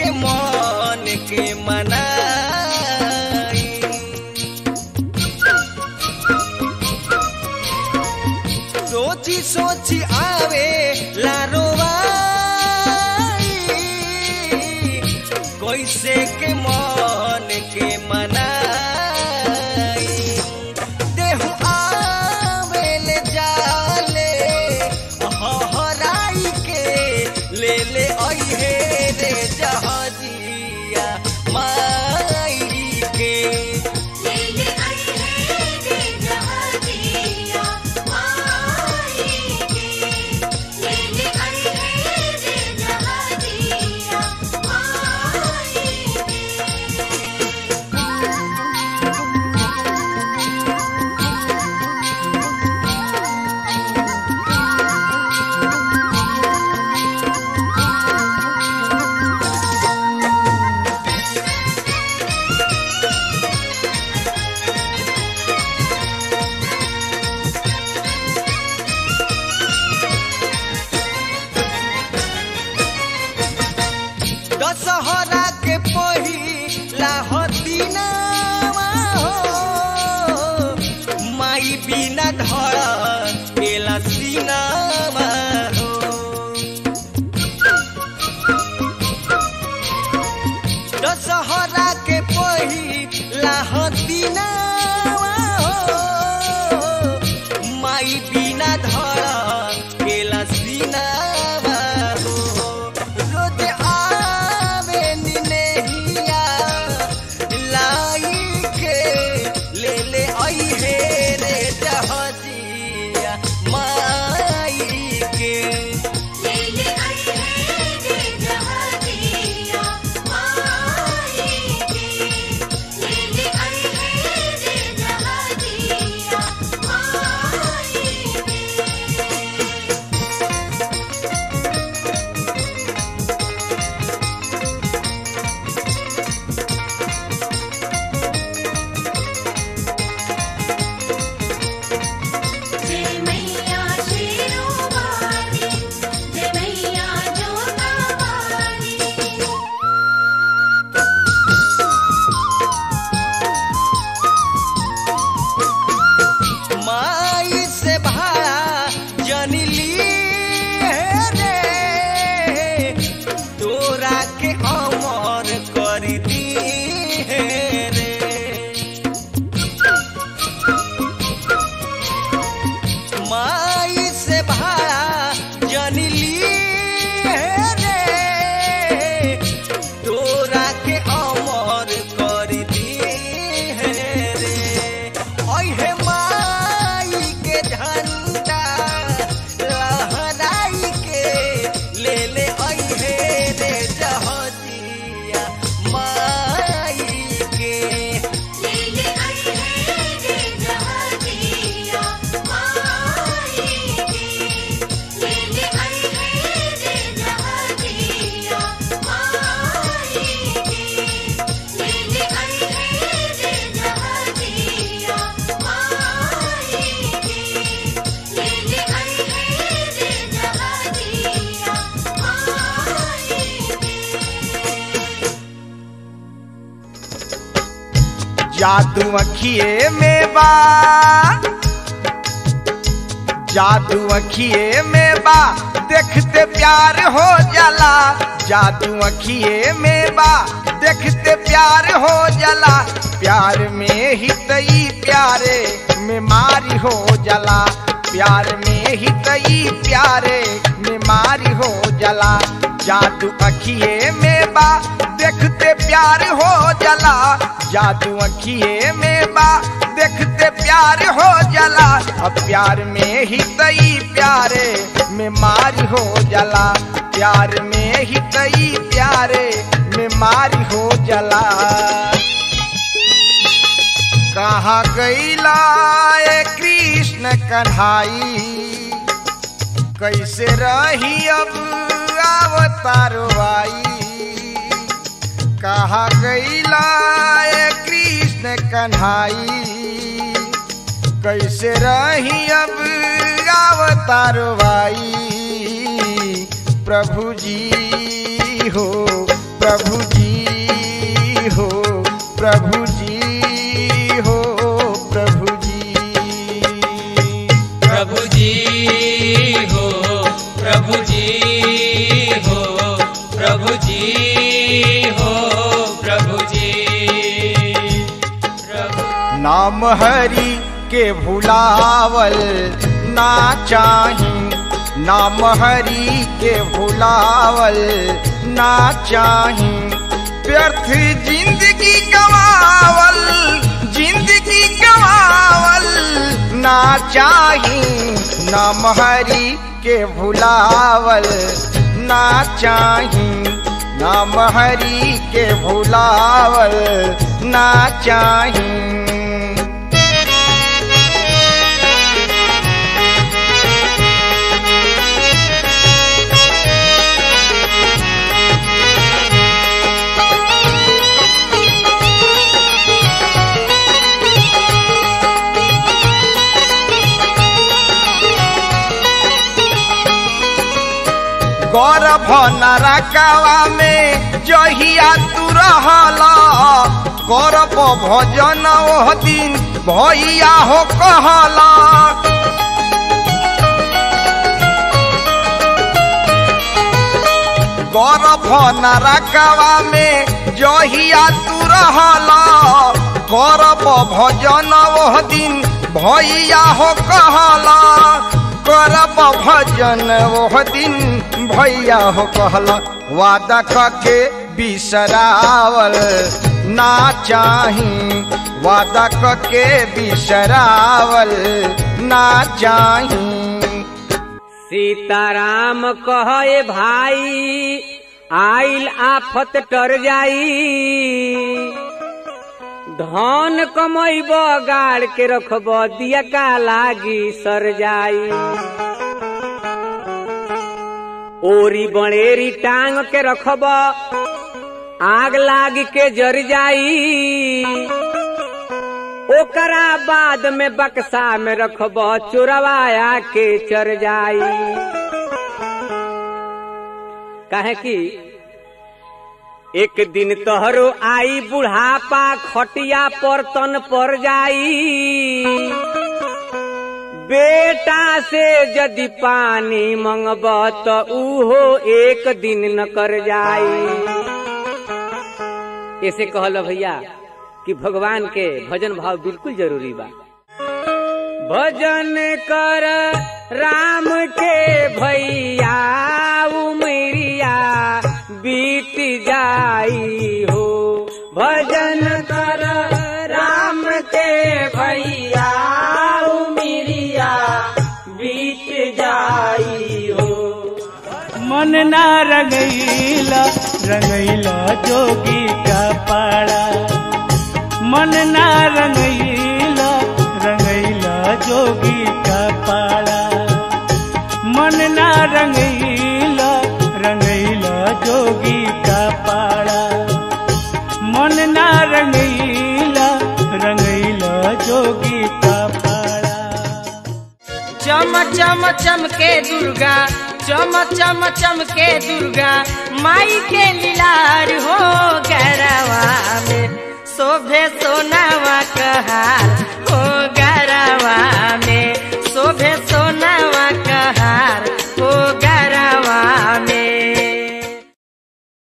के मन के मनाई सोची सोची आवे लारोवाई कैसे के मन के मनाई देहु आवे ले जाले हराई के ले ले अइहे रे जहाजिया माई के लेले आई है रे जहाजिया माई के लेले आई है रे जहाजिया माई दशहरा के पहिला हतिनावा हो माई बिना धर केला सिनामा हो दशहरा के पहिला हतिनावा हो माई बिना धर केला सिनामा हो रोज आवे निनेहिया लाई के ले ले आई हे रे जहाजिया माई के लेले आई है रे जहाजिया माई के लेले आई है रे जहाजिया माई के जय मैया शेरों वाली जय मैया जोता वाली माई से भाड़ा जनली रे तोरा के अमर कर दी रे माई से भाड़ा जनली रे तोरा के अमर कर दी रे अहे माई के झंडा लहराई के ले ले अहे रे जहाजिया माई के लेले आई है रे जहाजिया माई के लेले आई है रे जहाजिया माई के लेले आई है रे जहाजिया माई के लेले आई है रे जहाजिया माई के जादू अखिए में बा जादू अखिए में बा देखते प्यार हो जाला जादू अखिए में बा देखते प्यार हो जाला प्यार में ही तई प्यारे में मारी हो जाला प्यार में ही तई प्यारे में मारी हो जाला जादू अखिए में बा देखते प्यार हो जाला जादू अखिए में बा देखते प्यार हो जाला अब प्यार में ही तई प्यारे में मारी हो जाला प्यार में ही तई प्यारे में मारी हो जाला कहाँ गईला ए कृष्ण कन्हाई कैसे रही अब अवतारो आई कहा गईला ए कृष्ण कन्हाई कैसे रही अब अवतारो आई प्रभु जी हो प्रभु जी हो प्रभु जी हो प्रभु जी प्रभु जी हो प्रभु जी हो प्रभु जी हो प्रभु जी प्रभु नाम हरि के भुलावल ना चाही नाम हरि के भुलावल ना चाही व्यर्थ जिंदगी गवावल जिंदगी गवावल ना चाही नाम हरि के भुलावल ना चाही नाम हरि के भुलावल ना चाही गौरव नरकवा में जहिया तू रहला गौरव भजन ओह दिन भैया हो कहला गौरव नरकवा में जहिया तू रहला गौरव भजन ओह दिन भैया हो कहला करब भजन ओह दिन भैया हो कहला वादा कके बिसरावल ना चाही वादा कके बिसरावल ना चाही सीताराम कहे भाई आइल आफत टर जाई धन कमैब गाड़ के रखब दिया का लागी सर जाई ओरी बड़ेरी टांग के रखब आग लाग के जर जाई ओकरा बाद में बक्सा में रखब चोरवाया के चर जाई काहे कि एक दिन तोहरो आई बुढ़ापा खटिया पर तन पर जाई बेटा से यदि पानी मंगब तो उहो एक दिन न कर जाई ऐसे कहल भैया कि भगवान के भजन भाव बिल्कुल जरूरी बा भजन कर राम के भैया उमरिया बीत जाई हो भजन कर राम के भैया उमरिया बीत जाई हो मन ना रंगैला रंगैला जोगी का पाड़ा मन ना रंगैला रंगैला जोगी का पाड़ा मन ना रंगैला रंगैला जोगी का पाड़ा मन ना रंगैला रंगैला जोगी का पाड़ा चम चम चमके दुर्गा चम चम चमके दुर्गा माई के लीलार हो गरवा में शोभे सोनावा कहार हो